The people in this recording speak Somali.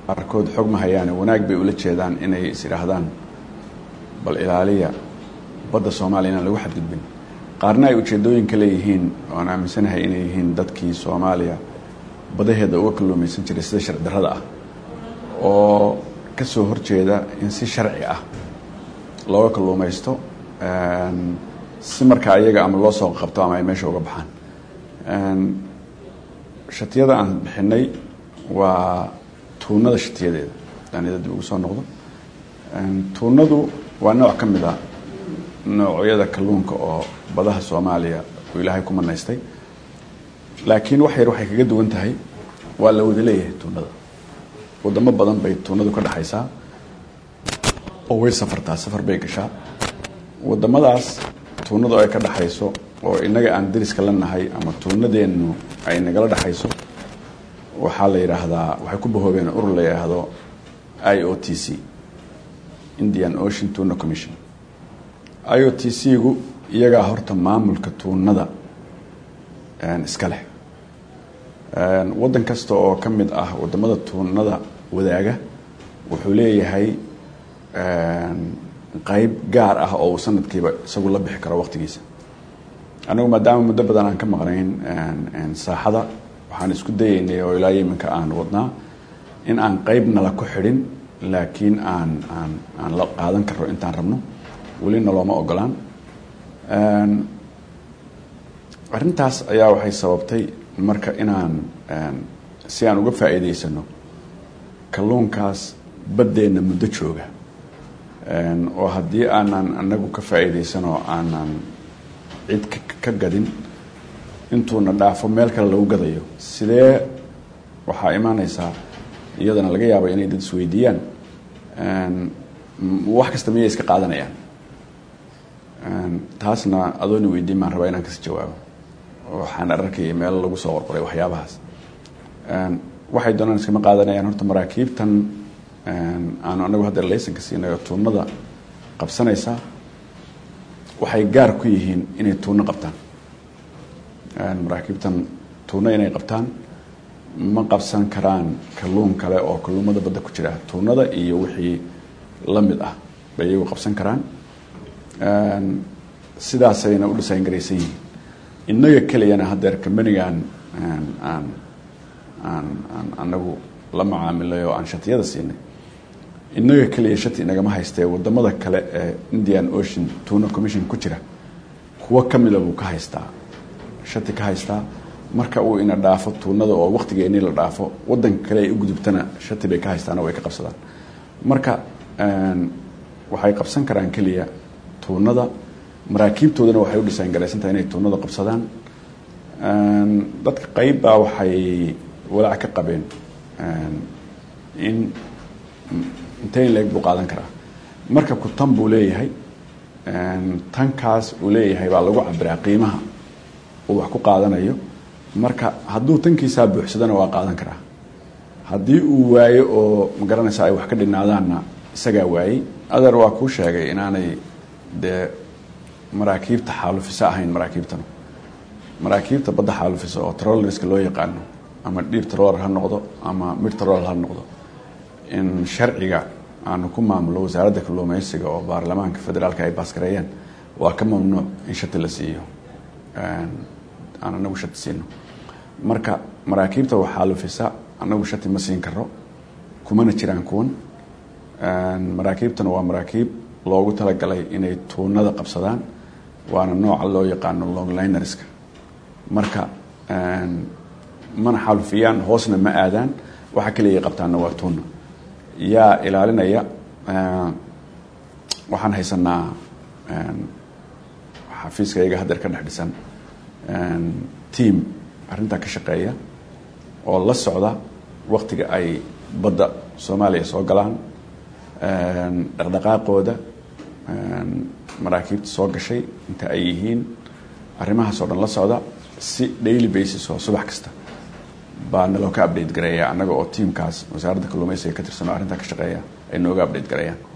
qaarkood xog ma hayaane wanaag bay ula jeedaan inay is idhaahdaan bal ilaaliya badda soomaaliya inaan lagu xadgudbin qaarna ay ujeedooyin ka leeyihiin oan aaminsanahay inay yihiin dadkii soomaaliya badaheeda uga kalluumaysan jiray sida sharci darrada ah oo ka soo horjeeda in si sharci ah looga kalluumaysto si markaa ayaga ama loo soo qabto ama ay meesha uga baxaan shatiyada aan bixinay waa tuunada shatiyadeeda danida dib ugu soo noqdo tuunadu waa nooc ka mid a noocyada kalluunka oo badaha soomaaliya uu ilaahay ku manaystay laakiin wax yar waxay kaga duwan tahay waa la wada leeyahay tuunada wadamo badan bay tuunadu ka dhexaysaa oo way safartaa safar bay gashaa wadamadaas tuunadu ay ka dhexayso oo inaga aan dariska la nahay ama tuunadeennu ay nagala dhexayso waxaa la yidhaahdaa waxay ku bahoobeen urur la yidhaahdo i o t c indian ocean tuna commission i o t c gu iyagaa horta maamulka tuunada iska leh waddan kasta oo ka mid ah wadamada tuunada wadaaga wuxuu leeyahay qeyb gaar ah oo uu sanadkiiba isagu la bixi karo waqtigiisa anigu maadaama muddo badan aan ka maqnayn saaxada waxaan isku dayeynay oo ilaa iminka aan wadnaa in aan qeybna la ku xidhin laakiin aan aan aan la qaadan karno intaan rabno welina looma ogolaan arrintaas ayaa waxay sababtay marka inaan si aan uga faa'iidaysano kalluunkaas baddeenna muddo jooga oo haddii aanan anagu ka faa'iidaysanoo aanan cid ka gadin intuuna dhaafo meel kale lagu gadayo sidee waxaa imaaneysaa iyadana laga yaaba inay dad isweydiiyaan wax kasta miyay iska qaadanayaan taasna adoona weydiin baan rabaa inaan kasi jawaabo waxaan arkayay meelo lagu soo qorqoray waxyaabahaas waxay doonaan iskama qaadanayaan horta maraakiibtan aanu anagu hadda laysanka siinayo tuunada qabsanaysaa waxay gaar ku yihiin inay tuuno qabtaan maraakiibtan tuuno inay qabtaan ma qabsan karaan kalluun kale oo kalluumada badda ku jira tuunada iyo wixii la mid ah bay iyagu qabsan karaan sidaasayna u dhisayn garaysan yihiin innaga keliyana haddeer kambanigan aan aan aan anagu la macaamilay oo aan shatiyada siinay innaga keliya shati inagama haystee wadamada kale ee indian ocean tuna commission ku jira kuwo ka mida buu ka haystaa shati ka haystaa marka uu ina dhaafo tuunada oo waqtigeennii la dhaafo wadanka kale ay u gudubtana shati bay ka haystaano way ka qabsadaan marka waxay qabsan karaan keliya tuunada maraakiibtoodana waxay u dhisaan garaysantahay inay tuunada qabsadaan dadka qeyb baa waxay walaac ka qabeen in inteyn leeg buu qaadan karaa markabku tan buu leeyahay tankaas uu leeyahay baa lagu cabiraa qiimaha uu wax ku qaadanayo marka hadduu tankiisaa buuxsadana waa qaadan karaa haddii uu waayo oo magaranaysa ay wax ka dhinaadaanna isagaa waayey adeer waa kuu sheegay inaanay dee maraakiibta xaalufisa ahayn maraakiibtanu maraakiibta badda xaalufisa oo trollerska loo yaqaano ama dhiir troller ha noqdo ama mid troller ha noqdo in sharciga aanu ku maamulo wasaaradda kalluumeysiga oo baarlamaanka federaalka ay baaskareeyeen waa ka mamnuuc in shati la siiyo aan anagu shati siino marka maraakiibta wax xaalufisa anagu shati ma siin karo kumana jiraan kuwan maraakiibtana waa maraakiib loogu talagalay inay tuunada qabsadaan waana nooca loo yaqaano longlinerska marka mana xaalufiyaan hoosna ma aadaan waxa kaliya qabtaana waa tuuna yaa ilaalinaya waxaan haysanaa xafiiska iyaga hadeer ka dhex dhisan team arrintaa ka shaqeeya oo la socda waktiga ay badda soomaaliya soo galaan dhaqdhaqaaqooda maraakiibta soo gashay inta ay yihiin arrimahaas oo dhan la socda si daily basis oo subax kasta baa naloo ka update gareeya annaga oo tiamkaas wasaaradda kalluumeysiga ka tirsan oo arrintaa ka shaqeeya ay nooga update gareeyaan